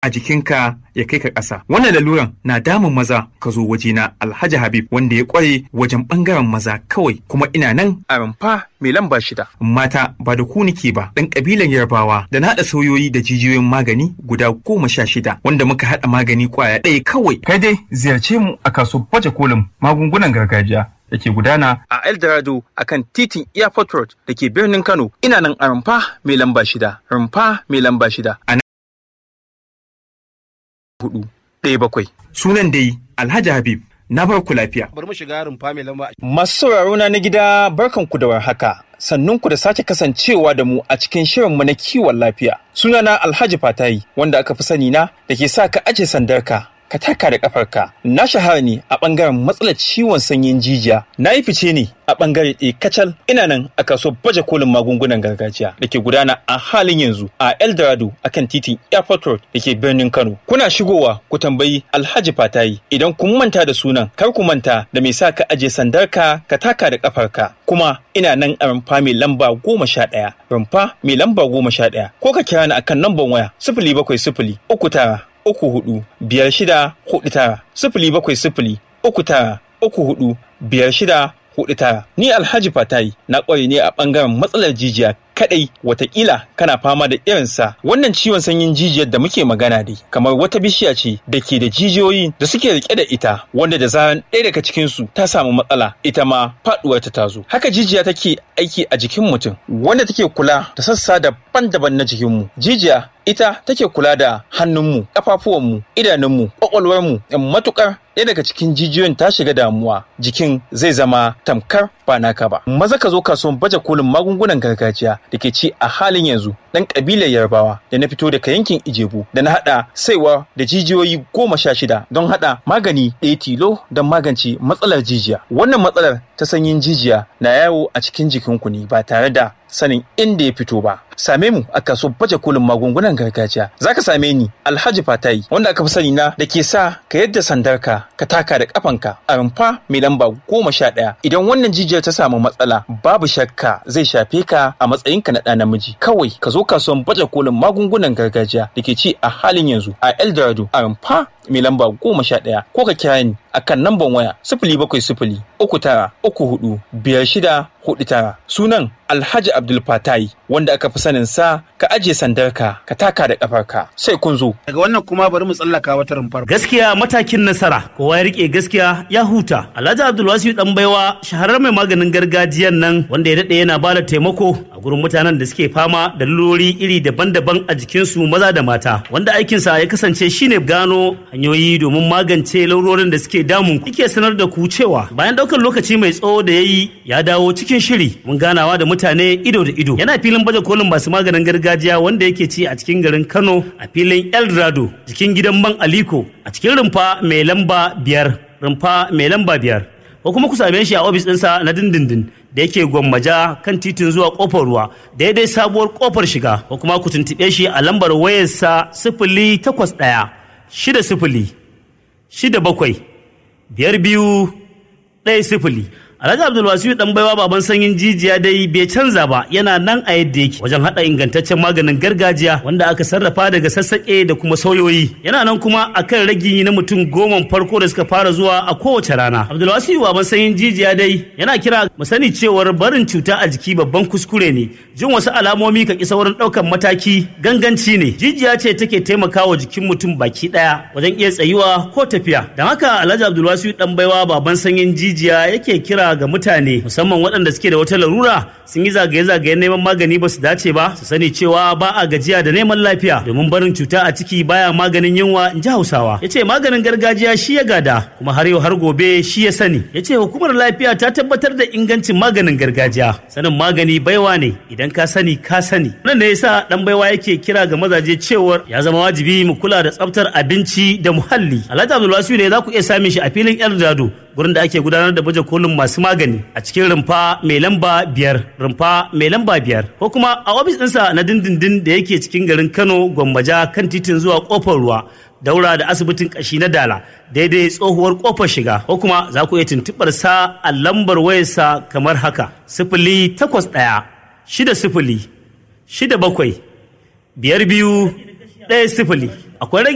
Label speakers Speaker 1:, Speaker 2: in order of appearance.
Speaker 1: a jikinka ya kai ka ƙasa. Wannan laluran na damun maza ka zo wajena Alhaji Habib wanda ya ƙware wajen ɓangaren maza kawai kuma ina nan a rumfa mai lamba shida. Mata ba da ku nike ba ɗan ƙabilan Yarbawa da na haɗa sauyoyi da jijiyoyin magani guda goma sha shida wanda muka haɗa magani ƙwaya ɗaya kawai. Kai dai ziyarce mu a kasuwar baje kolin magungunan gargajiya. da ke gudana a Eldorado a kan titin Airport Road da ke birnin Kano. Ina nan a rumfa mai lamba shida, rumfa mai lamba shida. A hudu, ɗaya bakwai. Sunan dai Alhaji Habib. Na bar ku lafiya.
Speaker 2: Bari mu shiga rumfa mai lamba.
Speaker 3: Masu sauraro na na gida barkanku da warhaka. Sannun ku da sake kasancewa da mu a cikin shirinmu na kiwon lafiya. Sunana Alhaji Fatayi wanda aka fi sani na da ke sa ka aje sandarka ka taka da kafarka na shahara ne a bangaren matsalar ciwon sanyin jijiya na yi fice ne a bangare ɗaya kacal ina nan a kasuwar baje kolin magungunan gargajiya da ke gudana a halin yanzu a eldorado akan titin airport road da ke birnin kano kuna shigowa ku tambayi alhaji fatayi idan kun manta da sunan kar ku manta da mai sa ka aje sandarka ka taka da kafarka kuma ina nan a rumfa mai lamba goma sha ɗaya rumfa mai lamba goma sha ɗaya ko ka kira ni akan lambar waya sifili bakwai sifili uku tara uku hudu biyar shida hudu tara sifili bakwai sifili uku tara uku hudu biyar shida hudu tara ni alhaji fatayi na ƙware ne a ɓangaren matsalar jijiya kadai watakila kana fama da irinsa wannan ciwon sanyin jijiyar da muke magana dai kamar wata bishiya ce da ke da jijiyoyi da suke rike da ita wanda da zaran ɗaya daga cikinsu ta samu matsala ita ma faɗuwar ta tazo haka jijiya take aiki a jikin mutum wanda take kula da sassa daban-daban na jikinmu jijiya ita take kula da hannunmu ƙafafuwanmu idanunmu ƙwaƙwalwarmu matukar ɗaya daga cikin jijiyoyin ta shiga damuwa jikin zai zama tamkar ba naka ba maza ka zo kasuwan baje kolin magungunan gargajiya da ke ci a halin yanzu ɗan ƙabilar yarbawa da na fito daga yankin ijebu da na haɗa saiwa da jijiyoyi goma sha shida don haɗa magani ɗaya tilo don magance matsalar jijiya wannan matsalar ta sanyin jijiya na yawo a cikin jikinku ne ba tare da sanin inda ya fito ba same mu a kasuwar baje kolin magungunan gargajiya za ka same ni alhaji fatayi wanda aka fi sani na da ke sa ka yadda sandarka ka taka da kafanka a rumfa mai lamba goma sha ɗaya idan wannan jijiyar ta samu matsala babu shakka zai shafe ka a matsayinka na ɗa namiji kawai ka zo kasuwar baje kolin magungunan gargajiya da ke ci a halin yanzu a eldorado a rumfa mai lamba goma sha ɗaya ko ka kira ni a kan namban waya sifili bakwai sifili uku tara uku hudu biyar shida hudu tara sunan alhaji abdul fatai wanda aka fi sanin sa ka ajiye sandarka ka taka da kafarka sai kun zo
Speaker 2: Daga wannan kuma bari mu tsallaka wata rumfar.
Speaker 4: Gaskiya matakin nasara, kowa ya rike gaskiya ya huta. Alhaji Abdulwasiu dan baiwa shahararren mai maganin gargajiyan nan wanda ya dade yana bada taimako a gurin mutanen da suke fama da lurori iri daban-daban a jikinsu maza da mata. Wanda aikinsa ya kasance shine gano hanyoyi domin magance laurorin da suke damun ku. Yake sanar da ku cewa bayan daukar lokaci mai tsawo da ya yi ya dawo cikin shiri mun ganawa da mutane ido da ido. Yana filin baje kolin masu maganin gargajiya wanda yake ci a cikin garin Kano a filin Eldorado jikin gidan man Aliko a cikin rumfa mai lamba biyar rumfa mai lamba biyar ko kuma ku same shi a ofis ɗinsa na dindindin da yake gwammaja kan titin zuwa kofar ruwa daidai sabuwar kofar shiga ko kuma ku tuntuɓe shi a lambar wayarsa sifili takwas ɗaya shida sifili shida bakwai biyar biyu ɗaya sifili Alhaji Abdulwasiu dan baiwa baban sanyin jijiya dai bai canza ba yana nan a yadda yake wajen hada ingantaccen maganin gargajiya wanda aka sarrafa daga sassaƙe da kuma sauyoyi yana nan kuma akan ragi na mutum goma farko da suka fara zuwa a kowace rana Abdulwasiu baban sanyin jijiya dai yana kira mu sani cewar barin cuta a jiki babban kuskure ne jin wasu alamomi ka kisa wurin ɗaukan mataki ganganci ne jijiya ce take taimakawa jikin mutum baki ɗaya wajen iya tsayuwa ko tafiya don haka Alhaji Abdulwasiu dan baiwa baban sanyin jijiya yake kira ga mutane musamman waɗanda suke da wata larura sun yi zagaye-zagayen neman magani ba su dace ba su sani cewa ba a gajiya da neman lafiya domin barin cuta a ciki baya maganin yunwa in ji hausawa ya ce maganin gargajiya shi ya gada kuma har yau har gobe shi ya sani ya ce hukumar lafiya ta tabbatar da ingancin maganin gargajiya sanin magani baiwa ne idan ka sani ka sani nan ne yasa dan baiwa yake kira ga mazaje cewar ya zama wajibi mu kula da tsaftar abinci da muhalli alhaji abdulwasiu ne za ku iya samun shi a filin eldado gurin da ake gudanar da baje kolin masu magani a cikin rumfa mai lamba biyar rumfa mai lamba biyar ko kuma a ofis ɗinsa na dindindin da yake cikin garin kano gwammaja kan titin zuwa kofar ruwa daura da asibitin kashi na dala daidai tsohuwar kofar shiga ko kuma za ku iya tuntuɓar sa a lambar wayarsa kamar haka sifili takwas ɗaya shida sifili shida bakwai biyar biyu ɗaya sifili akwai rage